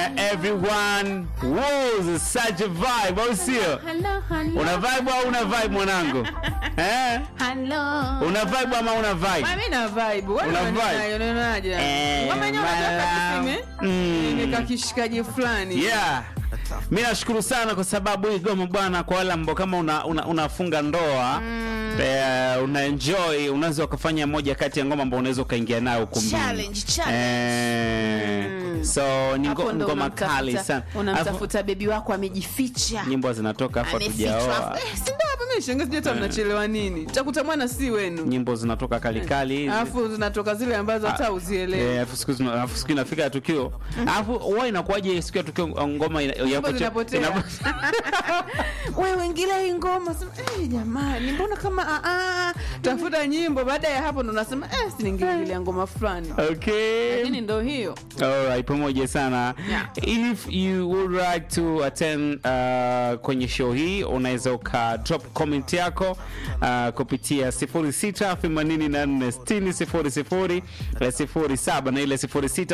Uh, everyone was such a vibe, au sio? Hello, hello. Una vibe au una vibe mwanangu? Eh? Hello. Una vibe ama una vibe? Mimi na vibe. Wewe Una vibe? unaonaje? Unaonaje? Eh, Ngoma yenyewe unataka mara- tuseme? Mm. Imeka kishikaji fulani. Yeah. Mi nashukuru sana kwa sababu hii goma bwana, kwa wale ambao kama una, una, unafunga ndoa eh, una enjoy, unaweza ukafanya moja kati ya ngoma ambao unaweza ukaingia nayo ukumbini. Challenge, challenge. Eh, so ni Hapo ngo- ndo ngoma unamtafuta- kali sana. Alafu, Unamtafuta bebi wako amejificha. nyimbo zinatoka hapo Amefichwa. tujaoa, Eh, si ndio hapa mimi shangazi sijui hata mnachelewa nini. Takuta mwana si wenu. nyimbo zinatoka kalikali hizi. Alafu zinatoka zile ambazo hata Eh, uzielewi. alafu siku zina- alafu siku inafika ya tukio alafu huwa inakuwaje siku ya tukio ngoma ina- inapotea- zinapotea. inapo- Wewe ingilia hii ngoma sema eh, jamani mbona kama ah, ah. tafuta nyimbo baada ya hapo ndo nasema eh, si ningeingililia ngoma fulani. okay Lakini ndo hiyo. Alright, pamoja sana Yeah. if you would like to attend uh, kwenye show hii unaweza uka drop comment yako uh, kupitia 0684600007 na ile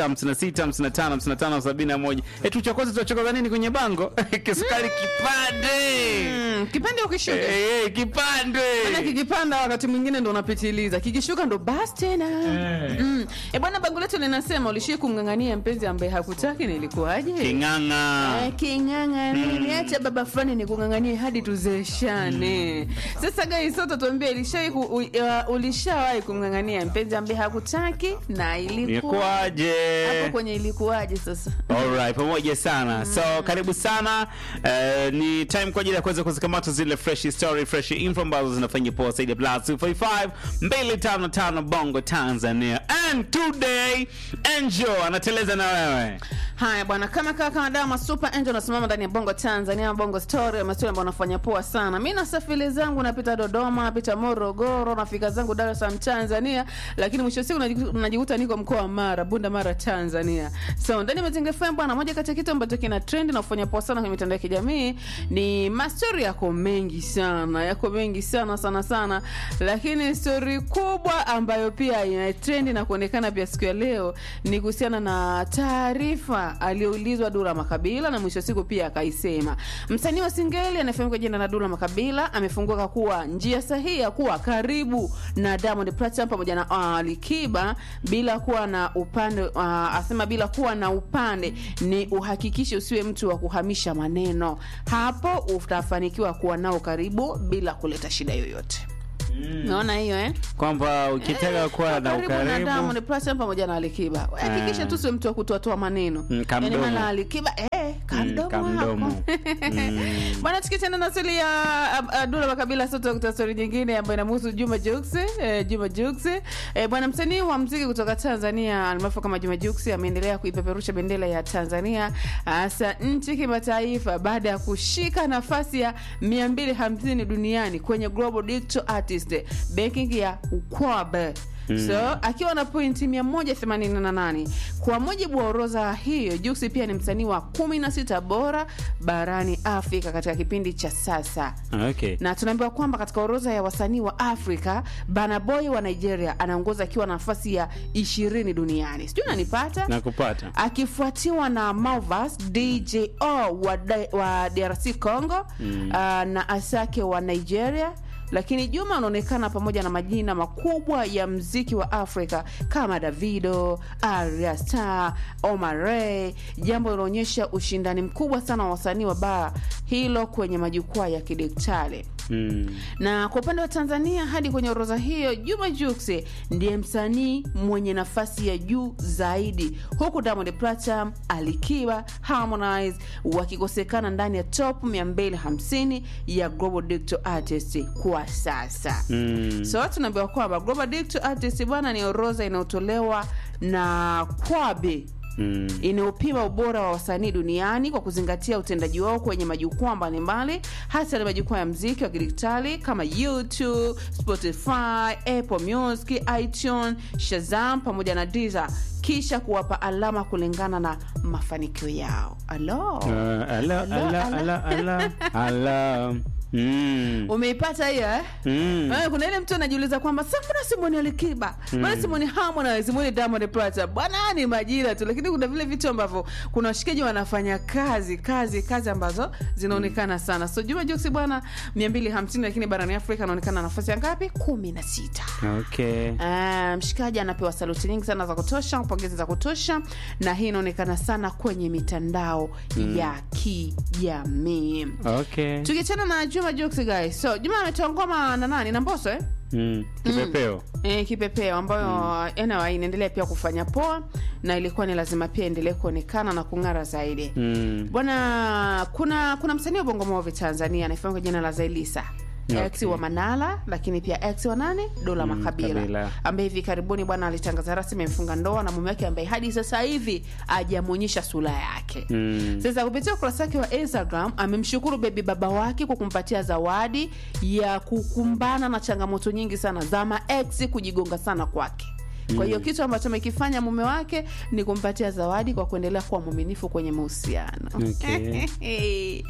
0656555571 etu cha kwanza tunachokoza nini kwenye bango kisukari kipande Mm, kipande ukishuka. Eh, eh, kipande Maana kikipanda wakati mwingine ndo unapitiliza, kikishuka ndo basi tena. Mm. E bwana, bango letu linasema ulishii kumng'ang'ania mpenzi ambaye hakutaki na ilikuwaje? king'ang'a Eh, King'ang'a nini? Acha baba fulani ni kung'ang'ania hadi tuzeeshane. Sasa guys, sote tuambie ilishai ku- u- uh, ulishawahi kumng'ang'ania mpenzi ambaye hakutaki na ilikuwa ilikuwaje hapo kwenye ilikuwaje sasa? Alright, pamoja sana so karibu sana uh, ni time kwa ajili ya kuweza kuzikamata zile fresh story fresh info ambazo zinafanya poa zaidi ya plus 245 255 bongo tanzania and today angel anateleza na wewe Haya bwana, kama kaka kama dawa super angel nasimama ndani ya Bongo Tanzania, Bongo Story, mastori ambayo nafanya poa sana. Mimi na safari zangu napita Dodoma, napita Morogoro, nafika zangu Dar es Salaam Tanzania, lakini mwisho wa siku najiku- najikuta niko mkoa wa Mara, Bunda Mara Tanzania. So ndani ya Mazinga FM bwana, moja kati ya kitu ambacho kina trend na kufanya poa sana kwenye mitandao ya kijamii ni mastori yako mengi sana, yako mengi sana sana sana, lakini story kubwa ambayo pia ina trend na kuonekana pia siku ya leo ni kuhusiana na taarifa aliyoulizwa Dula Makabila na mwisho wa siku pia akaisema. Msanii wa Singeli anayefahamika kwa jina la Dula Makabila amefunguka kuwa njia sahihi ya kuwa karibu na Diamond Platnumz pamoja na uh, Alikiba bila kuwa na upande uh, asema bila kuwa na upande ni uhakikishe usiwe mtu wa kuhamisha maneno, hapo utafanikiwa kuwa nao karibu bila kuleta shida yoyote. Naona hiyo eh? kwamba ukitaka kuwa na karibu na ukaribu Diamond Platnumz pamoja na Alikiba. Hakikisha tu sio mtu wa kutoatoa maneno. Mm, kamdomo. Yaani maana Alikiba eh kamdomo kamdomo. wako. Bwana tukichana na stori ya uh, Dula Makabila sasa tutakuta stori nyingine ambayo inamhusu Juma Jux, eh, Juma Jux. Eh, bwana msanii wa muziki kutoka Tanzania almaarufu kama Juma Jux ameendelea kuipeperusha bendera ya Tanzania hasa nchi kimataifa baada ya kushika nafasi ya 250 duniani kwenye Global Digital Artist Ranking ya UKWAB. So akiwa na pointi 188 kwa mujibu wa orodha hiyo, Jux pia ni msanii wa 16 bora barani Afrika katika kipindi cha sasa okay na tunaambiwa kwamba katika orodha ya wasanii wa Afrika Burna Boy wa Nigeria anaongoza akiwa na nafasi ya 20 duniani. Sijui unanipata? nakupata akifuatiwa na Malvas DJO wa, D- wa DRC Congo mm. uh, na Asake wa Nigeria lakini Juma anaonekana pamoja na majina makubwa ya mziki wa Afrika kama Davido, Arya Star, Omar Ray, jambo linaonyesha ushindani mkubwa sana wa wasanii wa baa hilo kwenye majukwaa ya kidijitali mm. na kwa upande wa Tanzania hadi kwenye orodha hiyo, Juma Jux ndiye msanii mwenye nafasi ya juu zaidi, huku Diamond Platnumz, Alikiba, Harmonize wakikosekana ndani ya top 250 ya Global Digital Artist kwa sasa. Mm. So tunaambiwa kwamba Global Digital Artist bwana, ni orodha inayotolewa na Kwabe Mm. inayopima ubora wa wasanii duniani kwa kuzingatia utendaji wao kwenye majukwaa mbalimbali hasa na majukwaa ya mziki wa kidijitali kama YouTube, Spotify, Apple Music, iTunes, Shazam pamoja na Deezer, kisha kuwapa alama kulingana na mafanikio yao. Alo. Uh, ala, ala, ala, ala, ala. Mm. umeipata hiyo eh? Mm. Eh, kuna ile mtu anajiuliza kwamba sa mbona simoni alikiba mbona simoni harmonize simoni diamond plata bwana haya ni majira tu lakini kuna vile vitu ambavyo kuna washikaji wanafanya kazi kazi kazi ambazo zinaonekana sana so juma juksi bwana 250 lakini barani afrika anaonekana nafasi ya ngapi kumi na sita Okay. Ah, mshikaji anapewa saluti nyingi sana za kutosha pongezi za kutosha na hii inaonekana sana kwenye mitandao ya kijamii Okay. tukiachana na juma Jux guys so juma ametoa ngoma na nani na mboso eh? Mm. Kipepeo. E, kipepeo ambayo mm. anyway, inaendelea pia kufanya poa na ilikuwa ni lazima pia endelee kuonekana na kung'ara zaidi Mm. bwana kuna kuna msanii wa bongo movi tanzania anafahamu kwa jina la zailisa Okay. ex wa manala lakini pia ex wa nane dola Mm, makabila Kabila. ambaye hivi karibuni bwana alitangaza rasmi amefunga ndoa na mume wake ambaye hadi sasa hivi ajamwonyesha sura yake Mm. sasa kupitia ukurasa wake wa instagram amemshukuru bebi baba wake kwa kumpatia zawadi ya kukumbana na changamoto nyingi sana za maex kujigonga sana kwake kwa hiyo kitu ambacho amekifanya mume wake ni kumpatia zawadi kwa kuendelea kuwa mwaminifu kwenye mahusiano Okay. Ai,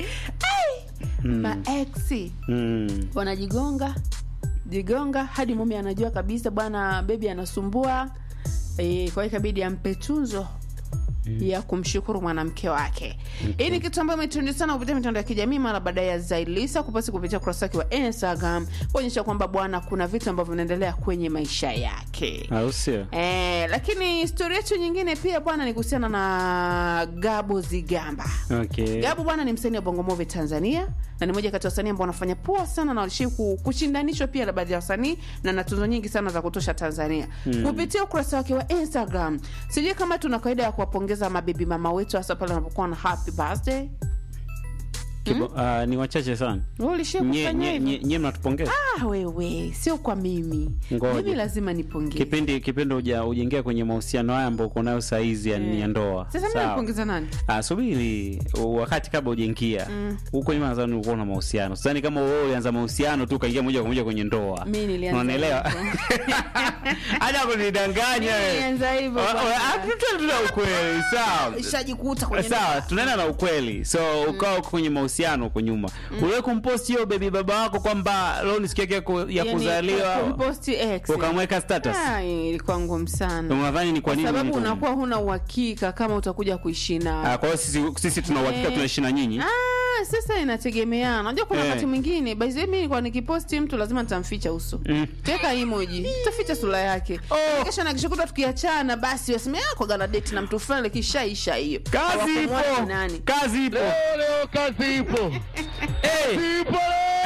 maex Mm. wanajigonga jigonga hadi mume anajua kabisa bwana bebi anasumbua e, kwa hiyo ikabidi ampe tunzo ya kumshukuru mwanamke wake hii ni kitu ambayo imetrendi sana kupitia mitandao ya kijamii mara baada ya zailisa kupasi kupitia ukurasa wake wa instagram kuonyesha kwamba bwana kuna vitu ambavyo vinaendelea kwenye maisha yake Au sio? Eh, lakini stori yetu nyingine pia bwana ni kuhusiana na gabo zigamba Okay. Gabu bwana ni msanii wa Bongo Movie Tanzania na ni moja kati ya wasanii ambao wanafanya poa sana na walishii ku- kushindanishwa pia na baadhi ya wasanii na na tuzo nyingi sana za kutosha Tanzania mm. kupitia ukurasa wake wa Instagram. Sijui kama tuna kawaida ya kuwapongeza mabibi mama wetu hasa pale wanapokuwa na happy birthday. Kibo, ah, ni wachache sana. Wewe ulishia Nye, kufanya nye, hivyo? nye, nye mnatupongeza Ah, wewe sio kwa mimi. Ngoja. Mimi lazima nipongeze. kipindi kipindi uja ujengea kwenye mahusiano haya ambao uko nayo saizi ya, ya ndoa Sasa mimi Sawa. napongeza nani? Ah, subiri wakati kabla ujengia huko nyuma nadhani ulikuwa na mahusiano sidhani kama wewe ulianza mahusiano tu ukaingia moja kwa moja kwenye ndoa Mimi nilianza unaelewa hivyo. hata kunidanganya Mimi wewe. nilianza hivyo Wa- wa- bwana. ah, tuta- tuta ukweli sawa Ishajikuta kwenye sawa ndoa. tunaenda na ukweli so ukawa uko kwenye mahusiano huko nyuma uliwe kumpost hiyo bebi baba wako kwamba leo ni siku yake ya ku- ya Yaani, kuzaliwa kumposti ex. ukamweka status Ah, ilikuwa ngumu sana. unadhani ni kwa Kwa nini sababu ulifanya? unakuwa huna uhakika kama utakuja kuishi nao. Ah, kwa hiyo sisi, sisi tuna uhakika Eh. tunaishi na nyinyi Ah, sasa inategemeana. Unajua kuna Eh. wakati mwingine by the way mimi kwa nikiposti mtu lazima nitamficha uso. Mm. Teka emoji, taficha sura yake. Oh. Kesho na kesho kutwa tukiachana basi waseme yako gana date na mtu fulani kishaisha hiyo. kazi Hawakumwona ipo ni nani. kazi ipo leo kazi ipo Eh, ipo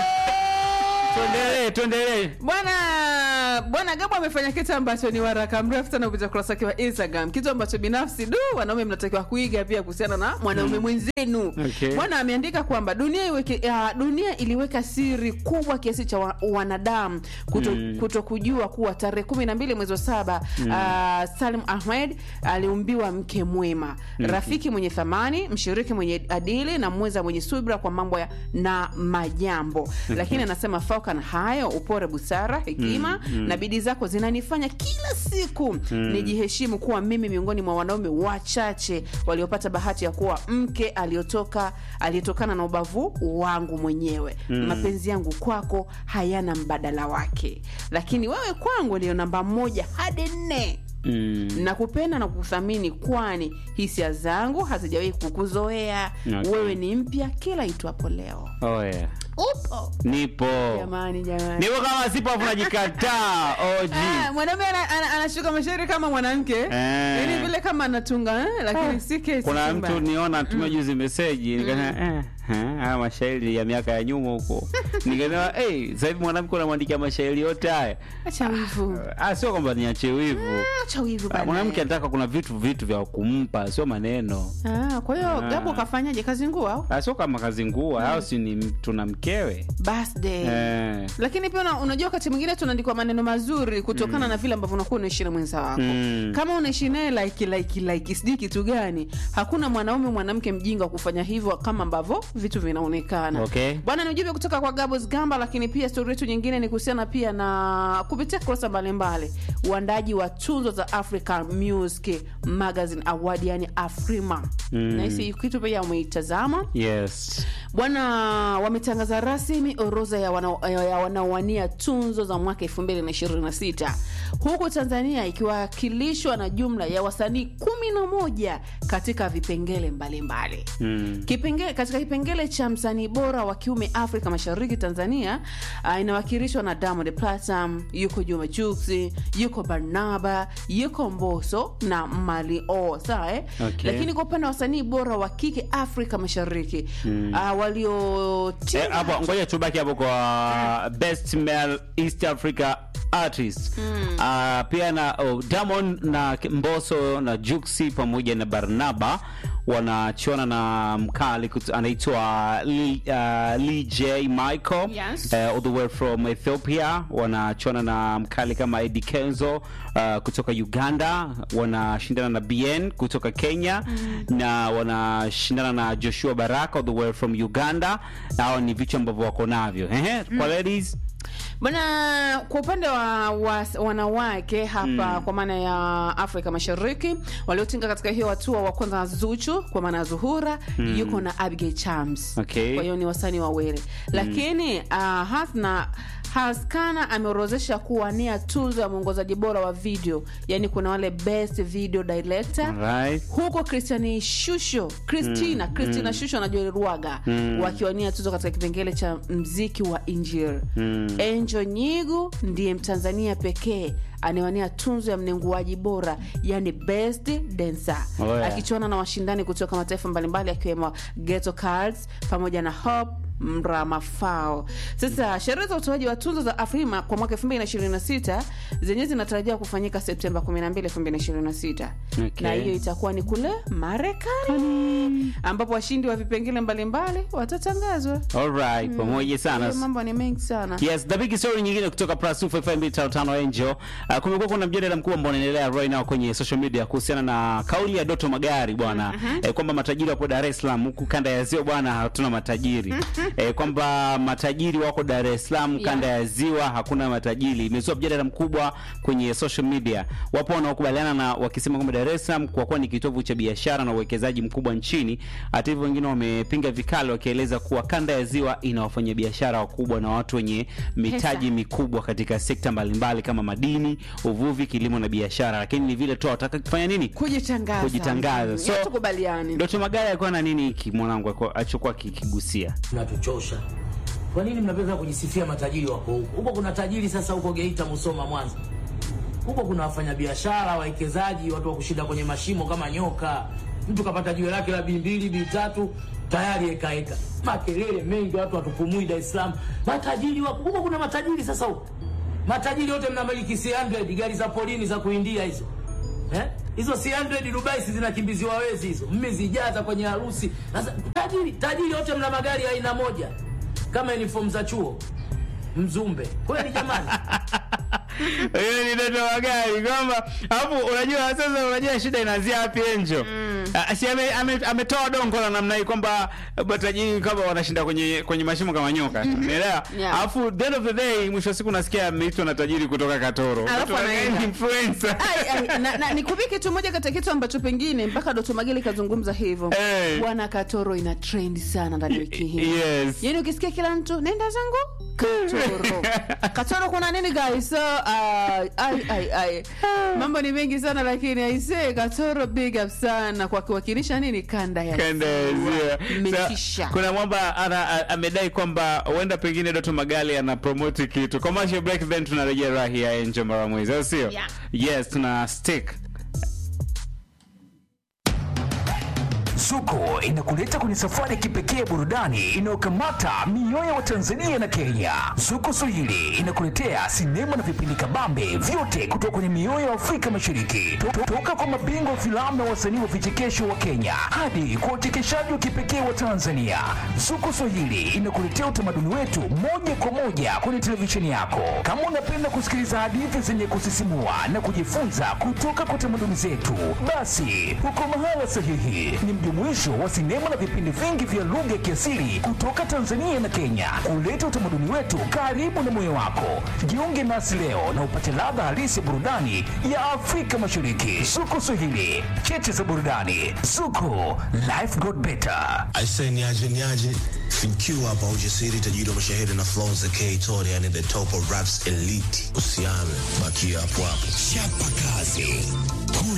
tuendelee tuendelee Bwana bwana Gabo amefanya kitu ambacho ni waraka mrefu sana kupitia ukurasa wake wa Instagram, kitu ambacho binafsi du wanaume mnatakiwa kuiga pia kuhusiana na mwanaume mwenzenu. Okay. Bwana ameandika kwamba dunia iweke, ya, dunia iliweka siri kubwa kiasi cha wa, wanadamu kuto, Mm. kuto kujua kuwa tarehe kumi na mbili mwezi wa saba uh, Salim Ahmed aliumbiwa mke mwema, rafiki mwenye thamani, mshiriki mwenye adili na mweza mwenye subira kwa mambo ya na majambo. Lakini anasema fauka na hayo, upore, busara, hekima na bidii zako zinanifanya kila siku nijiheshimu kuwa mimi miongoni mwa wanaume wachache waliopata bahati ya kuwa mke aliyotoka aliyetokana na ubavu wangu mwenyewe. Mapenzi yangu kwako hayana mbadala wake, lakini wewe kwangu ndiyo namba moja hadi nne Mm. nakupenda na kukuthamini kwani hisia zangu hazijawahi kukuzoea Okay. wewe ni mpya kila itwapo leo Oh, yeah. upo nipo jamani jamani nipo kama sipo afu najikataa OG. Ah, mwanaume ana- ana- anashuka mashairi kama mwanamke yaani vile kama anatunga eh, lakini si kesi kuna Simba. mtu niona atumia juzi meseji nikasema eh, eh, haya mashairi ya miaka ya nyuma huko nikasema hey, sasa hivi mwanamke unamwandikia mashairi yote haya acha wivu ah, sio kwamba niache wivu acha wivu Ah, bana. mwanamke anataka kuna vitu vitu vya kumpa sio maneno Ah, kwa hiyo Ah. Gabo kafanyaje kazi nguo au Ah, sio kama kazi ngua au si ni tuna mkewe birthday eh. lakini pia una- unajua wakati mwingine tunaandikwa maneno mazuri kutokana na vile ambavyo unakuwa unaishi na mwenza wako Mm. kama unaishi naye like like like sijui kitu gani hakuna mwanaume mwanamke mjinga wa kufanya hivyo kama ambavyo vitu vinaonekana Okay. bwana ni ujumbe kutoka kwa gabos gamba lakini pia stori yetu nyingine ni kuhusiana pia na kupitia kurasa mbalimbali uandaji wa tunzo za african music magazine award yani afrima Mm. nahisi kitu pia umeitazama yes bwana wametangaza rasmi orodha ya wana- ya wanaowania tunzo za mwaka 2026 huku tanzania ikiwakilishwa na jumla ya wasanii 11 katika vipengele mbalimbali Mm. Kipenge, katika kipengele cha msanii bora wa kiume Afrika Mashariki, Tanzania uh, inawakilishwa na Diamond Platinum, yuko Juma Jux, yuko Barnaba, yuko Mbosso na Mali O, sawa eh? Okay. Lakini kwa upande wa wasanii bora wa kike Afrika Mashariki uh, waliotinga Eh, hapo ngoja tubaki hapo kwa best male east africa artist Ah, pia na oh, Diamond na Mbosso na Juxi pamoja na Barnaba wanachuana na mkali kut- anaitwa Lee, uh, Lee J Michael Yes. eh, all the way from Ethiopia wanachuana na mkali kama Eddie Kenzo uh, kutoka Uganda wanashindana na BN kutoka Kenya na wanashindana na Joshua Baraka all the way from Uganda. Hao ni vichwa ambavyo wako navyo. Ehe, kwa ladies Bwana, kwa upande wa, wa wanawake hapa kwa maana ya Afrika Mashariki waliotinga katika hiyo hatua, wa kwanza na Zuchu kwa maana ya Zuhura yuko na Abigail Chams. Okay. Kwa hiyo ni wasanii wawili, lakini uh, Hasna Haskana ameorozesha kuwania tuzo ya mwongozaji bora wa video, yani kuna wale best video director Alright. huko Christian Shusho Christina Christina Shusho na Joel Rwaga wakiwania tuzo katika kipengele cha mziki wa Injili. Angel Nyigu ndiye Mtanzania pekee anayewania tunzo ya mnenguaji bora yani best dancer Oh, yeah. akichuana na washindani kutoka mataifa mbalimbali akiwemo Ghetto Cards pamoja na Hope Mramafao. Sasa sherehe za utoaji wa tuzo za Afrima kwa mwaka 2026 zenyewe zinatarajiwa kufanyika Septemba 12, 2026 Okay. na hiyo itakuwa ni kule Marekani ambapo washindi wa vipengele mbalimbali watatangazwa. Alright, pamoja sana. Hiyo mambo ni mengi sana. Yes, the big story nyingine kutoka Plus 255 Angel. Uh, kumekuwa kuna mjadala mkubwa ambao unaendelea right now kwenye social media kuhusiana na kauli ya Doto Magari bwana eh, kwamba matajiri wako Dar es Salaam huku kanda ya Ziwa bwana hatuna matajiri. eh, kwamba matajiri wako Dar es Salaam kanda ya Ziwa hakuna matajiri. Imezua mjadala mkubwa kwenye social media. Wapo wanaokubaliana na wakisema kwamba Dar es Salaam kwa kuwa ni kitovu cha biashara na uwekezaji mkubwa nchini. Hata hivyo wengine wamepinga vikali wakieleza kuwa kanda ya Ziwa ina wafanyabiashara wakubwa na watu wenye mitaji mikubwa katika sekta mbalimbali kama madini, uvuvi, kilimo na biashara, lakini ni vile tu wataka kufanya nini? Kujitangaza. Kujitangaza. So, So- tukubaliani. Doto Magari alikuwa na nini hiki mwanangu alikuwa- alichokuwa kikigusia? mnatuchosha. Kwa nini mnapenda kujisifia matajiri wako huko? Huko kuna tajiri sasa huko Geita, Musoma, Mwanza. Huko kuna wafanyabiashara, wawekezaji, watu wa kushinda kwenye mashimo kama nyoka. Mtu kapata jiwe lake la bii mbili bii tatu tayari ekaeka, makelele mengi, watu watupumui Dar es Salaam. Matajiri wako huko, kuna matajiri sasa huko. Matajiri wote mnamiliki C100 gari za polini za kuindia hizo eh? Hizo C100 Dubai si zinakimbiziwa wezi hizo, mmezijaza kwenye harusi. Sasa tajiri tajiri wote mna magari ya aina moja kama uniform za chuo Mzumbe. Kweli jamani? Hiyo ni Doto Magari kwamba hapo, unajua sasa, unajua shida inaanzia wapi Enjo? Ah, si ame- ame- ametoa dongo la namna hii kwamba matajiri kama wanashinda kwenye kwenye mashimo kama nyoka, unaelewa? Yeah. Alafu the end of the day, mwisho wa siku nasikia ameitwa na tajiri kutoka Katoro, Alafu Doto Magari anaenda. ni influencer. Ai, ai, na, na nikupie kitu moja kati ya kitu ambacho pengine mpaka Doto Mageli kazungumza hivyo Eh. bwana Katoro ina trend sana ndani ya wiki hii Yes. yaani ukisikia kila mtu nenda zangu Katoro Katoro kuna nini guys so uh, ai, ai, ai. mambo ni mengi sana lakini aisee Katoro big up sana kwa kuwakilisha nini kanda ya Kanda ya Ziwa. Mmetisha. Sa- kuna mwamba ana- a- amedai kwamba huenda pengine Doto Magali ana promote kitu commercial break, then tunarejea rahi ya Angel mara mwezi, au sio? Yeah. Yes, tuna stick Zuko inakuleta kwenye safari ya kipekee ya burudani inayokamata mioyo wa Tanzania na Kenya. Zuko Swahili inakuletea sinema na vipindi kabambe vyote kutoka kwenye mioyo ya Afrika Mashariki, To- to- toka kwa mabingwa wa filamu na wasanii wa vichekesho wa Kenya hadi kwa uchekeshaji wa kipekee wa Tanzania. Zuko Swahili inakuletea utamaduni wetu moja kwa moja kwenye televisheni yako. Kama unapenda kusikiliza hadithi zenye kusisimua na kujifunza kutoka kwa tamaduni zetu, basi uko mahala sahihi. Ni mjumuiko mjumuisho wa sinema na vipindi vingi vya lugha ya kiasili kutoka Tanzania na Kenya, kuleta utamaduni wetu karibu na moyo wako. Jiunge nasi leo na upate ladha halisi ya burudani ya Afrika Mashariki. Zuko Swahili, cheche za burudani. Zuko, life got better. Aise, niaje niaje, fikiwa hapa ujasiri, tajiri wa mashahiri na flow za K Tony, yani the top of raps elite. Usiame, bakia hapo hapo, chapa kazi.